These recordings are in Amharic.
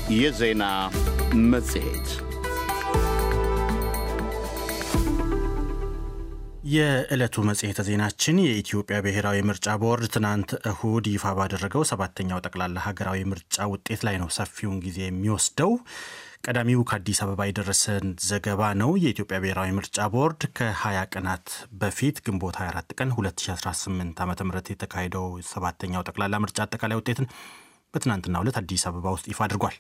የዜና መጽሔት የዕለቱ መጽሔተ ዜናችን የኢትዮጵያ ብሔራዊ ምርጫ ቦርድ ትናንት እሁድ ይፋ ባደረገው ሰባተኛው ጠቅላላ ሀገራዊ ምርጫ ውጤት ላይ ነው ሰፊውን ጊዜ የሚወስደው። ቀዳሚው ከአዲስ አበባ የደረሰን ዘገባ ነው። የኢትዮጵያ ብሔራዊ ምርጫ ቦርድ ከ20 ቀናት በፊት ግንቦት 24 ቀን 2018 ዓ ም የተካሄደው ሰባተኛው ጠቅላላ ምርጫ አጠቃላይ ውጤትን በትናንትናው ዕለት አዲስ አበባ ውስጥ ይፋ አድርጓል።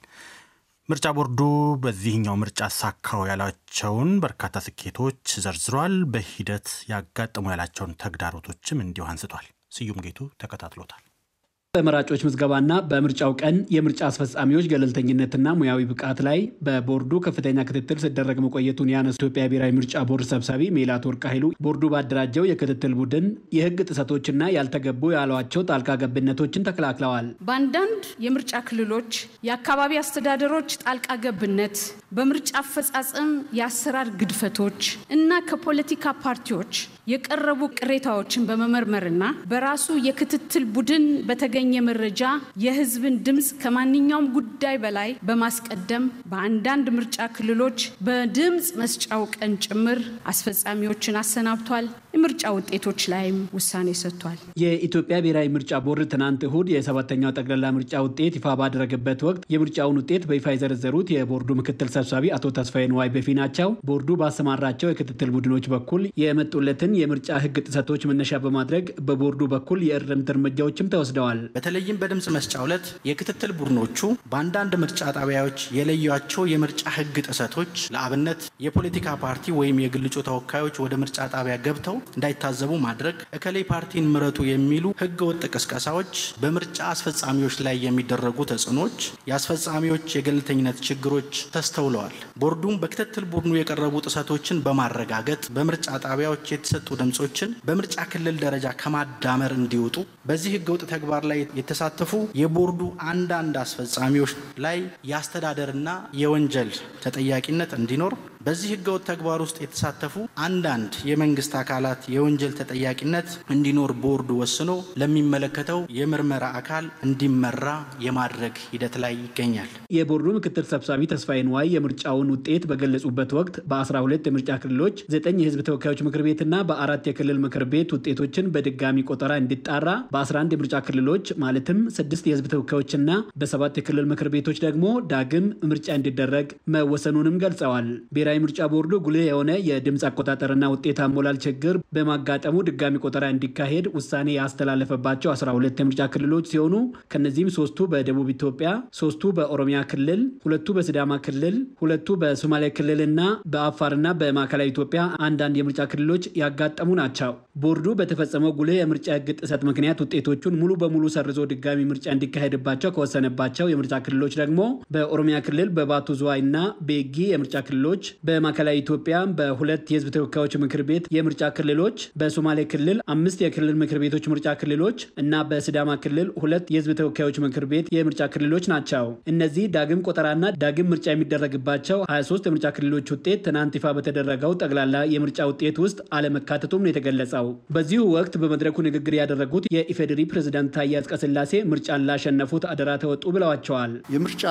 ምርጫ ቦርዱ በዚህኛው ምርጫ አሳካው ያላቸውን በርካታ ስኬቶች ዘርዝሯል። በሂደት ያጋጠሙ ያላቸውን ተግዳሮቶችም እንዲሁ አንስቷል። ስዩም ጌቱ ተከታትሎታል። በመራጮች ምዝገባና በምርጫው ቀን የምርጫ አስፈጻሚዎች ገለልተኝነትና ሙያዊ ብቃት ላይ በቦርዱ ከፍተኛ ክትትል ሲደረግ መቆየቱን ያነሱ ኢትዮጵያ ብሔራዊ ምርጫ ቦርድ ሰብሳቢ ሜላት ወርቅ ኃይሉ ቦርዱ ባደራጀው የክትትል ቡድን የሕግ ጥሰቶችና ያልተገቡ ያሏቸው ጣልቃ ገብነቶችን ተከላክለዋል። በአንዳንድ የምርጫ ክልሎች የአካባቢ አስተዳደሮች ጣልቃ ገብነት፣ በምርጫ አፈጻጸም የአሰራር ግድፈቶች እና ከፖለቲካ ፓርቲዎች የቀረቡ ቅሬታዎችን በመመርመርና በራሱ የክትትል ቡድን በተገኘ መረጃ የህዝብን ድምፅ ከማንኛውም ጉዳይ በላይ በማስቀደም በአንዳንድ ምርጫ ክልሎች በድምፅ መስጫው ቀን ጭምር አስፈጻሚዎችን አሰናብቷል። የምርጫ ውጤቶች ላይም ውሳኔ ሰጥቷል። የኢትዮጵያ ብሔራዊ ምርጫ ቦርድ ትናንት እሁድ የሰባተኛው ጠቅላላ ምርጫ ውጤት ይፋ ባደረገበት ወቅት የምርጫውን ውጤት በይፋ የዘረዘሩት የቦርዱ ምክትል ሰብሳቢ አቶ ተስፋዬ ንዋይ በፊ ናቸው። ቦርዱ ባሰማራቸው የክትትል ቡድኖች በኩል የመጡለትን የምርጫ ህግ ጥሰቶች መነሻ በማድረግ በቦርዱ በኩል የእርምት እርምጃዎችም ተወስደዋል። በተለይም በድምፅ መስጫው ዕለት የክትትል ቡድኖቹ በአንዳንድ ምርጫ ጣቢያዎች የለዩቸው የምርጫ ህግ ጥሰቶች ለአብነት የፖለቲካ ፓርቲ ወይም የግል እጩ ተወካዮች ወደ ምርጫ ጣቢያ ገብተው እንዳይታዘቡ ማድረግ፣ እከሌ ፓርቲን ምረጡ የሚሉ ህገ ወጥ ቅስቀሳዎች፣ በምርጫ አስፈጻሚዎች ላይ የሚደረጉ ተጽዕኖች፣ የአስፈጻሚዎች የገለልተኝነት ችግሮች ተስተውለዋል። ቦርዱም በክትትል ቡድኑ የቀረቡ ጥሰቶችን በማረጋገጥ በምርጫ ጣቢያዎች የተሰጡ ድምፆችን በምርጫ ክልል ደረጃ ከማዳመር እንዲወጡ በዚህ ህገወጥ ተግባር ላይ የተሳተፉ የቦርዱ አንዳንድ አስፈጻሚዎች ላይ የአስተዳደርና የወንጀል ተጠያቂነት እንዲኖር በዚህ ህገወጥ ተግባር ውስጥ የተሳተፉ አንዳንድ የመንግስት አካላት የወንጀል ተጠያቂነት እንዲኖር ቦርዱ ወስኖ ለሚመለከተው የምርመራ አካል እንዲመራ የማድረግ ሂደት ላይ ይገኛል። የቦርዱ ምክትል ሰብሳቢ ተስፋዬ ንዋይ የምርጫውን ውጤት በገለጹበት ወቅት በ12 የምርጫ ክልሎች ዘጠኝ የህዝብ ተወካዮች ምክር ቤትና በአራት የክልል ምክር ቤት ውጤቶችን በድጋሚ ቆጠራ እንዲጣራ በ11 የምርጫ ክልሎች ማለትም ስድስት የህዝብ ተወካዮችና በሰባት የክልል ምክር ቤቶች ደግሞ ዳግም ምርጫ እንዲደረግ መወሰኑንም ገልጸዋል። ብሔራዊ ምርጫ ቦርዱ ጉልህ የሆነ የድምፅ አቆጣጠርና ውጤት አሞላል ችግር በማጋጠሙ ድጋሚ ቆጠራ እንዲካሄድ ውሳኔ ያስተላለፈባቸው 12 የምርጫ ክልሎች ሲሆኑ ከነዚህም ሶስቱ በደቡብ ኢትዮጵያ፣ ሶስቱ በኦሮሚያ ክልል፣ ሁለቱ በሲዳማ ክልል፣ ሁለቱ በሶማሌ ክልልና በአፋርና በማዕከላዊ ኢትዮጵያ አንዳንድ የምርጫ ክልሎች ያጋጠሙ ናቸው። ቦርዱ በተፈጸመው ጉልህ የምርጫ ህግ ጥሰት ምክንያት ውጤቶቹን ሙሉ በሙሉ ሰርዞ ድጋሚ ምርጫ እንዲካሄድባቸው ከወሰነባቸው የምርጫ ክልሎች ደግሞ በኦሮሚያ ክልል በባቱ ዝዋይ እና ቤጊ የምርጫ ክልሎች በማዕከላዊ ኢትዮጵያ በሁለት የህዝብ ተወካዮች ምክር ቤት የምርጫ ክልሎች፣ በሶማሌ ክልል አምስት የክልል ምክር ቤቶች ምርጫ ክልሎች እና በሲዳማ ክልል ሁለት የህዝብ ተወካዮች ምክር ቤት የምርጫ ክልሎች ናቸው። እነዚህ ዳግም ቆጠራና ዳግም ምርጫ የሚደረግባቸው 23 የምርጫ ክልሎች ውጤት ትናንት ይፋ በተደረገው ጠቅላላ የምርጫ ውጤት ውስጥ አለመካተቱም ነው የተገለጸው። በዚሁ ወቅት በመድረኩ ንግግር ያደረጉት የኢፌዴሪ ፕሬዝዳንት ታዬ አጽቀሥላሴ ምርጫን ላሸነፉት አደራ ተወጡ ብለዋቸዋል። የምርጫ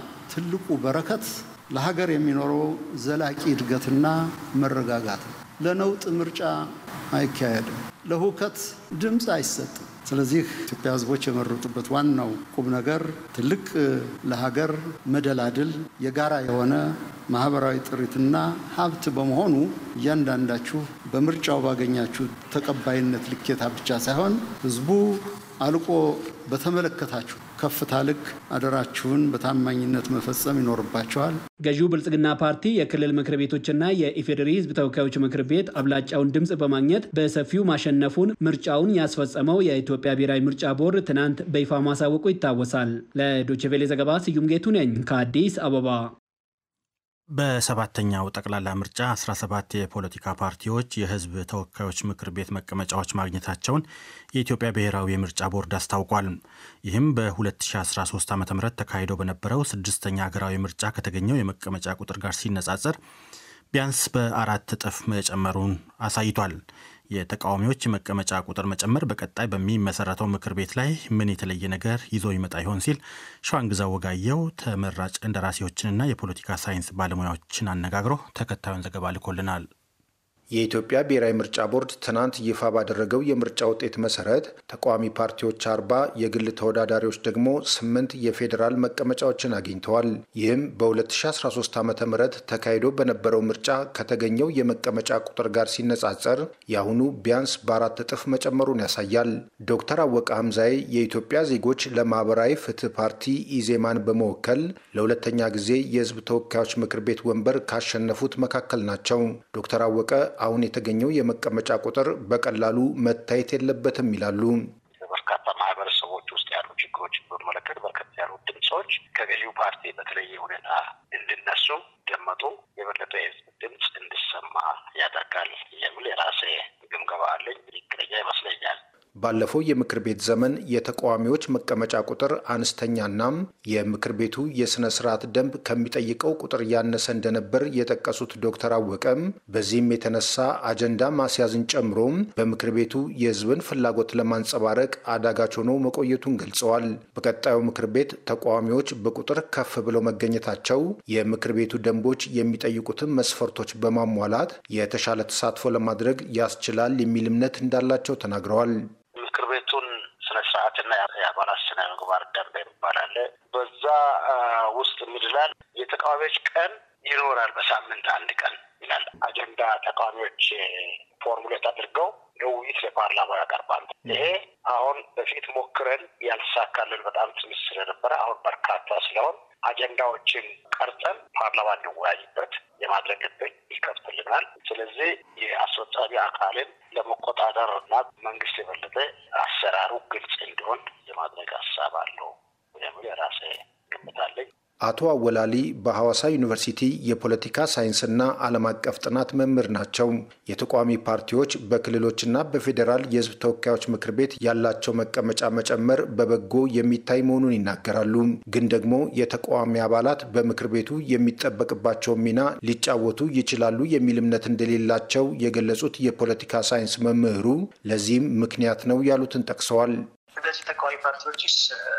ትልቁ በረከት ለሀገር የሚኖረው ዘላቂ እድገትና መረጋጋት ነው። ለነውጥ ምርጫ አይካሄድም። ለሁከት ድምፅ አይሰጥም። ስለዚህ ኢትዮጵያ ሕዝቦች የመረጡበት ዋናው ቁም ነገር ትልቅ ለሀገር መደላድል የጋራ የሆነ ማህበራዊ ጥሪትና ሀብት በመሆኑ እያንዳንዳችሁ በምርጫው ባገኛችሁ ተቀባይነት ልኬታ ብቻ ሳይሆን ሕዝቡ አልቆ በተመለከታችሁ ከፍታ ልክ አደራችሁን በታማኝነት መፈጸም ይኖርባቸዋል። ገዢው ብልጽግና ፓርቲ የክልል ምክር ቤቶችና የኢፌዴሪ ሕዝብ ተወካዮች ምክር ቤት አብላጫውን ድምፅ በማግኘት በሰፊው ማሸነፉን ምርጫውን ያስፈጸመው የኢትዮጵያ ብሔራዊ ምርጫ ቦርድ ትናንት በይፋ ማሳወቁ ይታወሳል። ለዶችቬሌ ዘገባ ስዩም ጌቱ ነኝ ከአዲስ አበባ። በሰባተኛው ጠቅላላ ምርጫ 17 የፖለቲካ ፓርቲዎች የህዝብ ተወካዮች ምክር ቤት መቀመጫዎች ማግኘታቸውን የኢትዮጵያ ብሔራዊ የምርጫ ቦርድ አስታውቋል። ይህም በ2013 ዓ ም ተካሂዶ በነበረው ስድስተኛ ሀገራዊ ምርጫ ከተገኘው የመቀመጫ ቁጥር ጋር ሲነጻጸር ቢያንስ በአራት እጥፍ መጨመሩን አሳይቷል። የተቃዋሚዎች መቀመጫ ቁጥር መጨመር በቀጣይ በሚመሰረተው ምክር ቤት ላይ ምን የተለየ ነገር ይዞ ይመጣ ይሆን ሲል ሸዋንግዛው ወጋየው ተመራጭ እንደራሴዎችንና የፖለቲካ ሳይንስ ባለሙያዎችን አነጋግሮ ተከታዩን ዘገባ ልኮልናል። የኢትዮጵያ ብሔራዊ ምርጫ ቦርድ ትናንት ይፋ ባደረገው የምርጫ ውጤት መሰረት ተቃዋሚ ፓርቲዎች አርባ የግል ተወዳዳሪዎች ደግሞ ስምንት የፌዴራል መቀመጫዎችን አግኝተዋል። ይህም በ2013 ዓ ም ተካሂዶ በነበረው ምርጫ ከተገኘው የመቀመጫ ቁጥር ጋር ሲነጻጸር የአሁኑ ቢያንስ በአራት እጥፍ መጨመሩን ያሳያል። ዶክተር አወቀ ሀምዛዬ የኢትዮጵያ ዜጎች ለማህበራዊ ፍትህ ፓርቲ ኢዜማን በመወከል ለሁለተኛ ጊዜ የህዝብ ተወካዮች ምክር ቤት ወንበር ካሸነፉት መካከል ናቸው። ዶክተር አወቀ አሁን የተገኘው የመቀመጫ ቁጥር በቀላሉ መታየት የለበትም ይላሉ። በርካታ ማህበረሰቦች ውስጥ ያሉ ችግሮችን በመለከት በርከት ያሉ ድምፆች ከገዢው ፓርቲ በተለየ ሁኔታ እንዲነሱ ደመጡ የበለጠ የህዝብ ድምፅ እንዲሰማ ያደርጋል የሚል የራሴ ግምገማ አለኝ። ትክክለኛ ይመስለኛል። ባለፈው የምክር ቤት ዘመን የተቃዋሚዎች መቀመጫ ቁጥር አነስተኛናም የምክር ቤቱ የሥነ ስርዓት ደንብ ከሚጠይቀው ቁጥር ያነሰ እንደነበር የጠቀሱት ዶክተር አወቀም በዚህም የተነሳ አጀንዳ ማስያዝን ጨምሮም በምክር ቤቱ የህዝብን ፍላጎት ለማንጸባረቅ አዳጋች ሆኖ መቆየቱን ገልጸዋል። በቀጣዩ ምክር ቤት ተቃዋሚዎች በቁጥር ከፍ ብለው መገኘታቸው የምክር ቤቱ ደንቦች የሚጠይቁትን መስፈርቶች በማሟላት የተሻለ ተሳትፎ ለማድረግ ያስችላል የሚል እምነት እንዳላቸው ተናግረዋል። ምክር ቤቱን ስነ ስርዓትና የአባላት ስነ ምግባር ደንብ የሚባል አለ። በዛ ውስጥ ምድላል የተቃዋሚዎች ቀን ይኖራል። በሳምንት አንድ ቀን ይላል። አጀንዳ ተቃዋሚዎች ፎርሙሌት አድርገው ለውይይት ለፓርላማ ያቀርባሉ። ይሄ አሁን በፊት ሞክረን ያልተሳካልን በጣም ትንሽ ስለነበረ አሁን በርካታ ስለሆን አጀንዳዎችን ቀርጸን ፓርላማ እንወያይበት የማድረግ እድል ይከፍትልናል። ስለዚህ የአስፈጻሚ አካልን ለመቆጣጠር እና መንግስት የበለጠ አሰራሩ ግልጽ እንዲሆን የማድረግ ሀሳብ አለው የሚል የራሴ ግምት አለኝ። አቶ አወላሊ በሐዋሳ ዩኒቨርሲቲ የፖለቲካ ሳይንስና ዓለም አቀፍ ጥናት መምህር ናቸው። የተቃዋሚ ፓርቲዎች በክልሎችና በፌዴራል የሕዝብ ተወካዮች ምክር ቤት ያላቸው መቀመጫ መጨመር በበጎ የሚታይ መሆኑን ይናገራሉ። ግን ደግሞ የተቃዋሚ አባላት በምክር ቤቱ የሚጠበቅባቸውን ሚና ሊጫወቱ ይችላሉ የሚል እምነት እንደሌላቸው የገለጹት የፖለቲካ ሳይንስ መምህሩ ለዚህም ምክንያት ነው ያሉትን ጠቅሰዋል። እነዚህ ተቃዋሚ ፓርቲዎችስ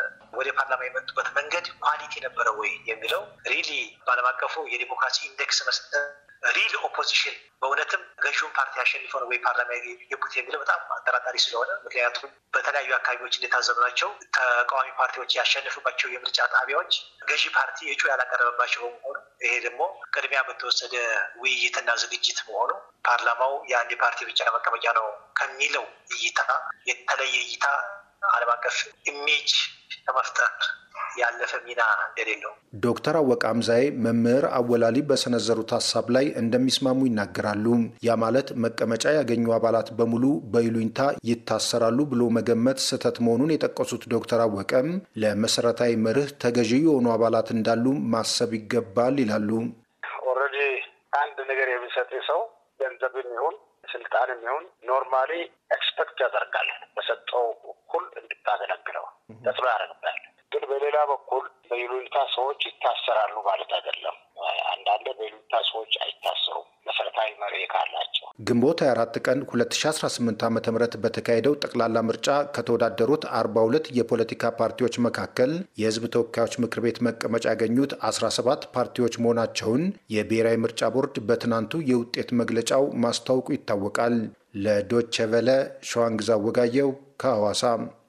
ወደ ፓርላማ የመጡበት መንገድ ኳሊቲ ነበረ ወይ የሚለው ሪሊ በዓለም አቀፉ የዲሞክራሲ ኢንዴክስ መስጠት ሪል ኦፖዚሽን በእውነትም ገዢውን ፓርቲ አሸንፈው ነው ወይ ፓርላማ የገቡት የሚለው በጣም አጠራጣሪ ስለሆነ ምክንያቱም በተለያዩ አካባቢዎች እንደታዘብናቸው ተቃዋሚ ፓርቲዎች ያሸንፉባቸው የምርጫ ጣቢያዎች ገዢ ፓርቲ እጩ ያላቀረበባቸው በመሆኑ ይሄ ደግሞ ቅድሚያ በተወሰደ ውይይትና ዝግጅት መሆኑ ፓርላማው የአንድ ፓርቲ ብቻ መቀመጫ ነው ከሚለው እይታ የተለየ እይታ ዓለም አቀፍ ኢሜጅ ከመፍጠር ያለፈ ሚና እንደሌለው ዶክተር አወቀ አምዛዬ መምህር አወላሊ በሰነዘሩት ሀሳብ ላይ እንደሚስማሙ ይናገራሉ። ያ ማለት መቀመጫ ያገኙ አባላት በሙሉ በይሉኝታ ይታሰራሉ ብሎ መገመት ስህተት መሆኑን የጠቀሱት ዶክተር አወቀም ለመሰረታዊ መርህ ተገዢ የሆኑ አባላት እንዳሉ ማሰብ ይገባል ይላሉ። ኦልሬዲ አንድ ነገር የሚሰጥ ሰው ገንዘብም ይሁን ስልጣንም ይሁን ኖርማሊ ኤክስፐክት ያደርጋል በሰጠው እኩል እንድታገለግለው ተጽዕኖ ያደርግበታል። ግን በሌላ በኩል በይሉኝታ ሰዎች ይታሰራሉ ማለት አይደለም። አንዳንድ በይሉኝታ ሰዎች አይታሰሩም መሰረታዊ መሪ ካላቸው። ግንቦት 24 ቀን 2018 ዓ ም በተካሄደው ጠቅላላ ምርጫ ከተወዳደሩት 42 የፖለቲካ ፓርቲዎች መካከል የሕዝብ ተወካዮች ምክር ቤት መቀመጫ ያገኙት 17 ፓርቲዎች መሆናቸውን የብሔራዊ ምርጫ ቦርድ በትናንቱ የውጤት መግለጫው ማስታወቁ ይታወቃል። ለዶቼ ቬለ ሸዋንግዛ ወጋየው ከሐዋሳ።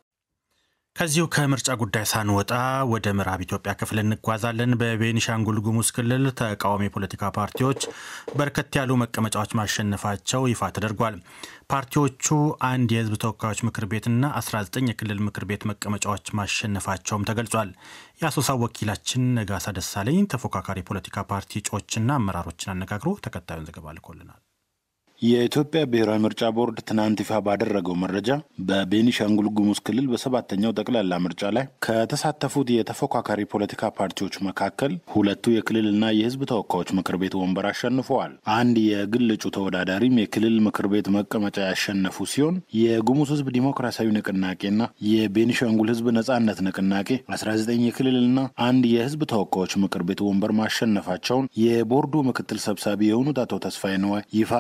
ከዚሁ ከምርጫ ጉዳይ ሳንወጣ ወደ ምዕራብ ኢትዮጵያ ክፍል እንጓዛለን። በቤኒሻንጉል ጉሙዝ ክልል ተቃዋሚ የፖለቲካ ፓርቲዎች በርከት ያሉ መቀመጫዎች ማሸነፋቸው ይፋ ተደርጓል። ፓርቲዎቹ አንድ የህዝብ ተወካዮች ምክር ቤትና 19 የክልል ምክር ቤት መቀመጫዎች ማሸነፋቸውም ተገልጿል። የአሶሳ ወኪላችን ነጋሳ ደሳለኝ ተፎካካሪ የፖለቲካ ፓርቲ እጩዎችና አመራሮችን አነጋግሮ ተከታዩን ዘገባ ልኮልናል። የኢትዮጵያ ብሔራዊ ምርጫ ቦርድ ትናንት ይፋ ባደረገው መረጃ በቤኒሻንጉል ጉሙዝ ክልል በሰባተኛው ጠቅላላ ምርጫ ላይ ከተሳተፉት የተፎካካሪ ፖለቲካ ፓርቲዎች መካከል ሁለቱ የክልልና የህዝብ ተወካዮች ምክር ቤት ወንበር አሸንፈዋል። አንድ የግል እጩ ተወዳዳሪም የክልል ምክር ቤት መቀመጫ ያሸነፉ ሲሆን የጉሙዝ ህዝብ ዲሞክራሲያዊ ንቅናቄና የቤኒሻንጉል ህዝብ ነጻነት ንቅናቄ 19 የክልልና አንድ የህዝብ ተወካዮች ምክር ቤት ወንበር ማሸነፋቸውን የቦርዱ ምክትል ሰብሳቢ የሆኑት አቶ ተስፋዬ ነዋይ ይፋ ካደረጉ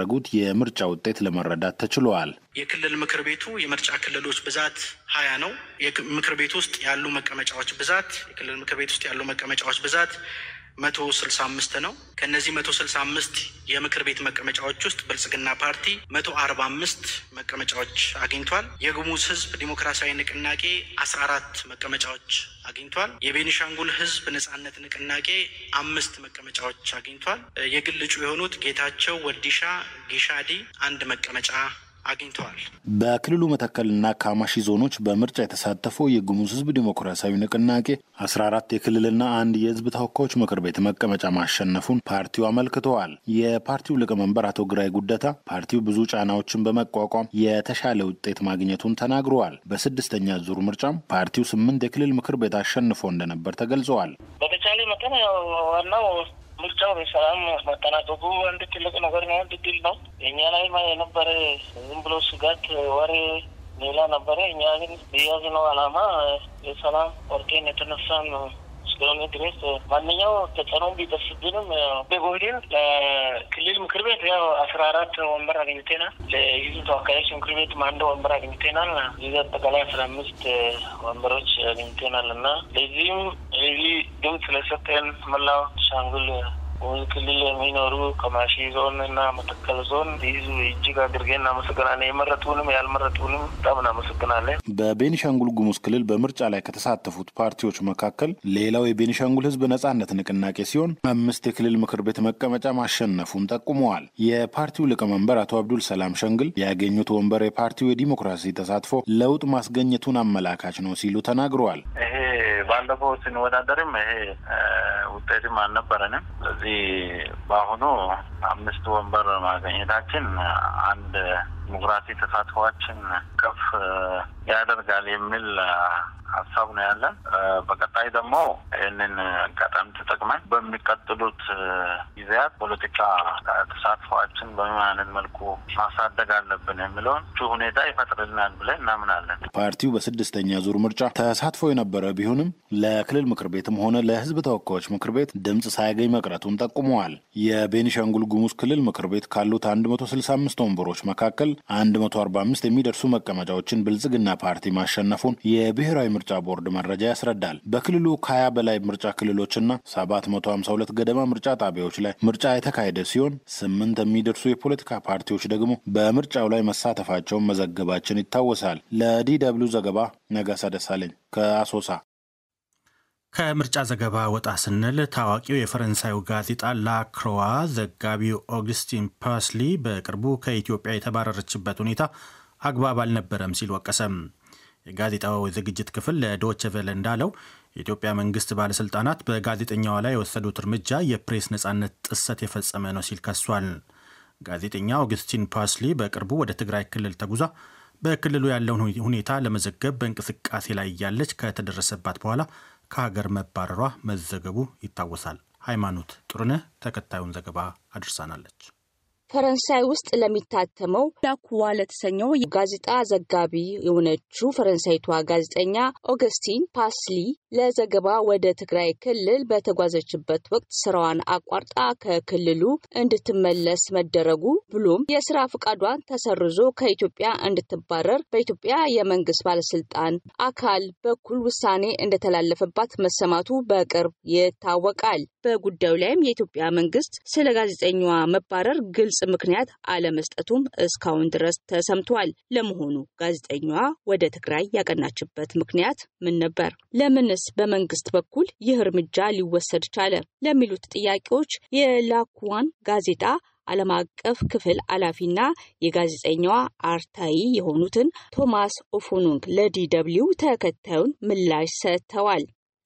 ካደረጉት የምርጫ ውጤት ለመረዳት ተችሏል። የክልል ምክር ቤቱ የምርጫ ክልሎች ብዛት ሀያ ነው። ምክር ቤት ውስጥ ያሉ መቀመጫዎች ብዛት የክልል ምክር ቤት ውስጥ ያሉ መቀመጫዎች ብዛት መቶ ስልሳ አምስት ነው። ከእነዚህ መቶ ስልሳ አምስት የምክር ቤት መቀመጫዎች ውስጥ ብልጽግና ፓርቲ መቶ አርባ አምስት መቀመጫዎች አግኝቷል። የጉሙዝ ሕዝብ ዲሞክራሲያዊ ንቅናቄ አስራ አራት መቀመጫዎች አግኝቷል። የቤኒሻንጉል ሕዝብ ነጻነት ንቅናቄ አምስት መቀመጫዎች አግኝቷል። የግል እጩ የሆኑት ጌታቸው ወዲሻ ጊሻዲ አንድ መቀመጫ አግኝተዋል። በክልሉ መተከልና ካማሺ ዞኖች በምርጫ የተሳተፈው የጉሙዝ ህዝብ ዲሞክራሲያዊ ንቅናቄ አስራ አራት የክልልና አንድ የህዝብ ተወካዮች ምክር ቤት መቀመጫ ማሸነፉን ፓርቲው አመልክተዋል። የፓርቲው ሊቀመንበር አቶ ግራይ ጉደታ ፓርቲው ብዙ ጫናዎችን በመቋቋም የተሻለ ውጤት ማግኘቱን ተናግረዋል። በስድስተኛ ዙር ምርጫም ፓርቲው ስምንት የክልል ምክር ቤት አሸንፎ እንደነበር ተገልጸዋል። በተቻለ መጠን ዋናው ምርጫው በሰላም መጠናቀቁ አንድ ትልቅ ነገር ነው። አንድ ድል ነው። የእኛ ላይ የነበረ ዝም ብሎ ስጋት ወሬ ሌላ ነበረ። እኛ ግን የያዝነው ዓላማ የሰላም ወርቄን የተነሳን እስከሆነ ድረስ ማንኛው ተጽዕኖ ቢደርስብንም በጎህዴን ለክልል ምክር ቤት ያው አስራ አራት ወንበር አግኝተናል። ለህዝብ ተወካዮች ምክር ቤት አንድ ወንበር አግኝተናል። ይህ አጠቃላይ አስራ አምስት ወንበሮች አግኝተናል እና ለዚህም ይህ ድምፅ ለሰጠን መላው ሻንጉል ጉሙዝ ክልል የሚኖሩ ከማሺ ዞን እና መተከል ዞን ህዝብ እጅግ አድርገን እናመሰግናለን። የመረጡንም ያልመረጡንም በጣም እናመሰግናለን። በቤኒሻንጉል ጉሙዝ ክልል በምርጫ ላይ ከተሳተፉት ፓርቲዎች መካከል ሌላው የቤኒሻንጉል ህዝብ ነጻነት ንቅናቄ ሲሆን አምስት የክልል ምክር ቤት መቀመጫ ማሸነፉን ጠቁመዋል። የፓርቲው ሊቀመንበር አቶ አብዱል ሰላም ሸንግል ያገኙት ወንበር የፓርቲው የዲሞክራሲ ተሳትፎ ለውጥ ማስገኘቱን አመላካች ነው ሲሉ ተናግረዋል። ይሄ ባለፈው ስንወዳደርም ይሄ ውጤትም አልነበረንም። ስለዚህ በአሁኑ አምስት ወንበር ማግኘታችን አንድ ዲሞክራሲ ተሳትፏችን ከፍ ያደርጋል የሚል ሀሳብ ነው ያለን። በቀጣይ ደግሞ ይህንን አጋጣሚ ተጠቅመን በሚቀጥሉት ጊዜያት ፖለቲካ ተሳትፏችን በምን አይነት መልኩ ማሳደግ አለብን የሚለውን ሁኔታ ይፈጥርልናል ብለን እናምናለን። ፓርቲው በስድስተኛ ዙር ምርጫ ተሳትፎ የነበረ ቢሆንም ለክልል ምክር ቤትም ሆነ ለሕዝብ ተወካዮች ምክር ቤት ድምፅ ሳያገኝ መቅረቱን ጠቁመዋል። የቤኒሻንጉል ጉሙዝ ክልል ምክር ቤት ካሉት 165 ወንበሮች መካከል 145 የሚደርሱ መቀመጫዎችን ብልጽግና ፓርቲ ማሸነፉን የብሔራዊ ምርጫ ቦርድ መረጃ ያስረዳል። በክልሉ ከሀያ በላይ ምርጫ ክልሎችና 752 ገደማ ምርጫ ጣቢያዎች ላይ ምርጫ የተካሄደ ሲሆን ስምንት የሚደርሱ የፖለቲካ ፓርቲዎች ደግሞ በምርጫው ላይ መሳተፋቸውን መዘገባችን ይታወሳል። ለዲ ደብልዩ ዘገባ ነጋሳ ደሳለኝ ከአሶሳ። ከምርጫ ዘገባ ወጣ ስንል ታዋቂው የፈረንሳዩ ጋዜጣ ላክሮዋ ዘጋቢው ኦግስቲን ፐርስሊ በቅርቡ ከኢትዮጵያ የተባረረችበት ሁኔታ አግባብ አልነበረም ሲል ወቀሰም። የጋዜጣው ዝግጅት ክፍል ለዶች ቬለ እንዳለው የኢትዮጵያ መንግስት ባለሥልጣናት በጋዜጠኛዋ ላይ የወሰዱት እርምጃ የፕሬስ ነጻነት ጥሰት የፈጸመ ነው ሲል ከሷል። ጋዜጠኛ ኦግስቲን ፓርስሊ በቅርቡ ወደ ትግራይ ክልል ተጉዛ በክልሉ ያለውን ሁኔታ ለመዘገብ በእንቅስቃሴ ላይ እያለች ከተደረሰባት በኋላ ከሀገር መባረሯ መዘገቡ ይታወሳል። ሃይማኖት ጥሩነህ ተከታዩን ዘገባ አድርሳናለች። ፈረንሳይ ውስጥ ለሚታተመው ላኩዋ ለተሰኘው ጋዜጣ ዘጋቢ የሆነችው ፈረንሳይቷ ጋዜጠኛ ኦገስቲን ፓስሊ ለዘገባ ወደ ትግራይ ክልል በተጓዘችበት ወቅት ስራዋን አቋርጣ ከክልሉ እንድትመለስ መደረጉ ብሎም የስራ ፍቃዷን ተሰርዞ ከኢትዮጵያ እንድትባረር በኢትዮጵያ የመንግስት ባለስልጣን አካል በኩል ውሳኔ እንደተላለፈባት መሰማቱ በቅርብ ይታወቃል። በጉዳዩ ላይም የኢትዮጵያ መንግስት ስለ ጋዜጠኛዋ መባረር ግልጽ ምክንያት አለመስጠቱም እስካሁን ድረስ ተሰምቷል። ለመሆኑ ጋዜጠኛዋ ወደ ትግራይ ያቀናችበት ምክንያት ምን ነበር? ለምንስ በመንግስት በኩል ይህ እርምጃ ሊወሰድ ቻለ? ለሚሉት ጥያቄዎች የላኩዋን ጋዜጣ ዓለም አቀፍ ክፍል ኃላፊና የጋዜጠኛዋ አርታኢ የሆኑትን ቶማስ ኦፎኑንግ ለዲ ደብልዩ ተከታዩን ምላሽ ሰጥተዋል።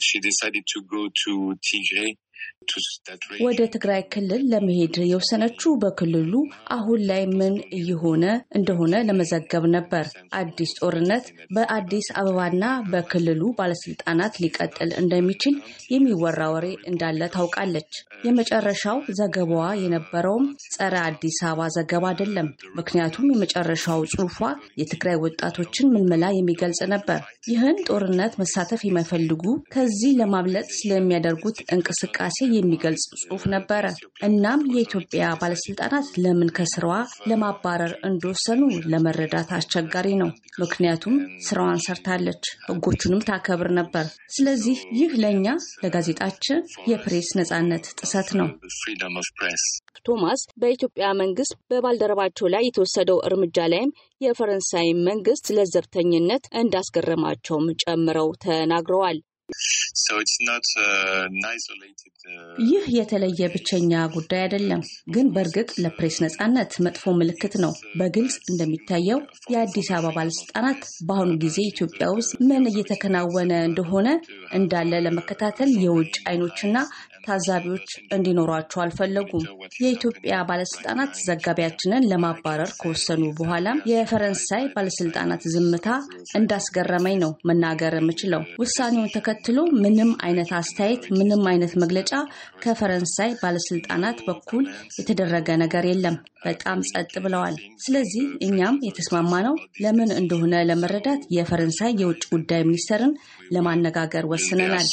ወደ ትግራይ ክልል ለመሄድ የወሰነችው በክልሉ አሁን ላይ ምን እየሆነ እንደሆነ ለመዘገብ ነበር። አዲስ ጦርነት በአዲስ አበባና በክልሉ ባለስልጣናት ሊቀጥል እንደሚችል የሚወራ ወሬ እንዳለ ታውቃለች። የመጨረሻው ዘገባዋ የነበረውም ጸረ አዲስ አበባ ዘገባ አይደለም። ምክንያቱም የመጨረሻው ጽሑፏ የትግራይ ወጣቶችን ምልመላ የሚገልጽ ነበር። ይህን ጦርነት መሳተፍ የማይፈልጉ ከዚህ ለማምለጥ ስለሚያደርጉት እንቅስቃሴ እንቅስቃሴ የሚገልጽ ጽሑፍ ነበረ። እናም የኢትዮጵያ ባለስልጣናት ለምን ከስራዋ ለማባረር እንደወሰኑ ለመረዳት አስቸጋሪ ነው። ምክንያቱም ስራዋን ሰርታለች፣ ህጎቹንም ታከብር ነበር። ስለዚህ ይህ ለእኛ ለጋዜጣችን የፕሬስ ነጻነት ጥሰት ነው። ቶማስ በኢትዮጵያ መንግስት በባልደረባቸው ላይ የተወሰደው እርምጃ ላይም የፈረንሳይ መንግስት ለዘብተኝነት እንዳስገረማቸውም ጨምረው ተናግረዋል። ይህ የተለየ ብቸኛ ጉዳይ አይደለም፣ ግን በእርግጥ ለፕሬስ ነጻነት መጥፎ ምልክት ነው። በግልጽ እንደሚታየው የአዲስ አበባ ባለስልጣናት በአሁኑ ጊዜ ኢትዮጵያ ውስጥ ምን እየተከናወነ እንደሆነ እንዳለ ለመከታተል የውጭ አይኖችና ታዛቢዎች እንዲኖሯቸው አልፈለጉም። የኢትዮጵያ ባለስልጣናት ዘጋቢያችንን ለማባረር ከወሰኑ በኋላም የፈረንሳይ ባለስልጣናት ዝምታ እንዳስገረመኝ ነው መናገር የምችለው። ውሳኔውን ተከትሎ ምንም አይነት አስተያየት፣ ምንም አይነት መግለጫ ከፈረንሳይ ባለስልጣናት በኩል የተደረገ ነገር የለም። በጣም ጸጥ ብለዋል። ስለዚህ እኛም የተስማማነው ለምን እንደሆነ ለመረዳት የፈረንሳይ የውጭ ጉዳይ ሚኒስተርን ለማነጋገር ወስነናል።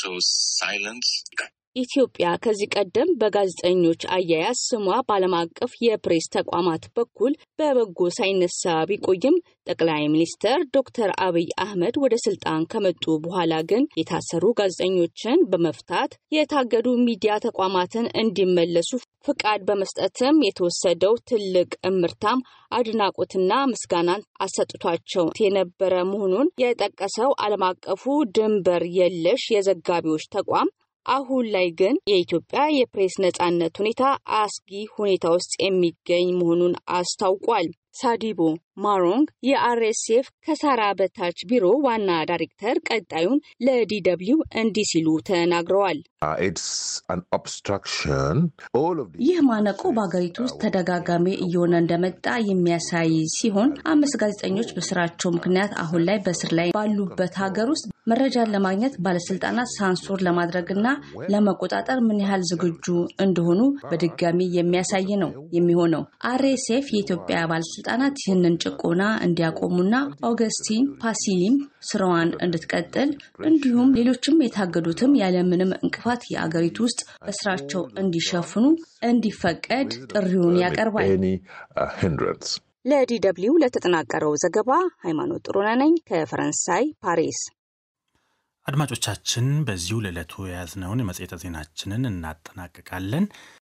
ኢትዮጵያ ከዚህ ቀደም በጋዜጠኞች አያያዝ ስሟ በዓለም አቀፍ የፕሬስ ተቋማት በኩል በበጎ ሳይነሳ ቢቆይም ጠቅላይ ሚኒስትር ዶክተር አብይ አህመድ ወደ ስልጣን ከመጡ በኋላ ግን የታሰሩ ጋዜጠኞችን በመፍታት የታገዱ ሚዲያ ተቋማትን እንዲመለሱ ፍቃድ በመስጠትም የተወሰደው ትልቅ እምርታም አድናቆትና ምስጋናን አሰጥቷቸው የነበረ መሆኑን የጠቀሰው ዓለም አቀፉ ድንበር የለሽ የዘጋቢዎች ተቋም አሁን ላይ ግን የኢትዮጵያ የፕሬስ ነጻነት ሁኔታ አስጊ ሁኔታ ውስጥ የሚገኝ መሆኑን አስታውቋል። ሳዲቦ ማሮንግ የአርኤስኤፍ ከሳራ በታች ቢሮ ዋና ዳይሬክተር ቀጣዩን ለዲደብሊው እንዲህ ሲሉ ተናግረዋል። ይህ ማነቆ በሀገሪቱ ውስጥ ተደጋጋሚ እየሆነ እንደመጣ የሚያሳይ ሲሆን አምስት ጋዜጠኞች በስራቸው ምክንያት አሁን ላይ በስር ላይ ባሉበት ሀገር ውስጥ መረጃን ለማግኘት ባለስልጣናት ሳንሱር ለማድረግና ለመቆጣጠር ምን ያህል ዝግጁ እንደሆኑ በድጋሚ የሚያሳይ ነው የሚሆነው። አርኤስኤፍ የኢትዮጵያ ባለስልጣናት ይህንን ጭቆና እንዲያቆሙና ኦገስቲን ፓሲሊም ስራዋን እንድትቀጥል እንዲሁም ሌሎችም የታገዱትም ያለምንም እንቅፋት የአገሪቱ ውስጥ በስራቸው እንዲሸፍኑ እንዲፈቀድ ጥሪውን ያቀርባል። ለዲ ደብልዩ ለተጠናቀረው ዘገባ ሃይማኖት ጥሩነህ ነኝ ከፈረንሳይ ፓሪስ። አድማጮቻችን፣ በዚሁ ለዕለቱ የያዝነውን የመጽሔተ ዜናችንን እናጠናቅቃለን።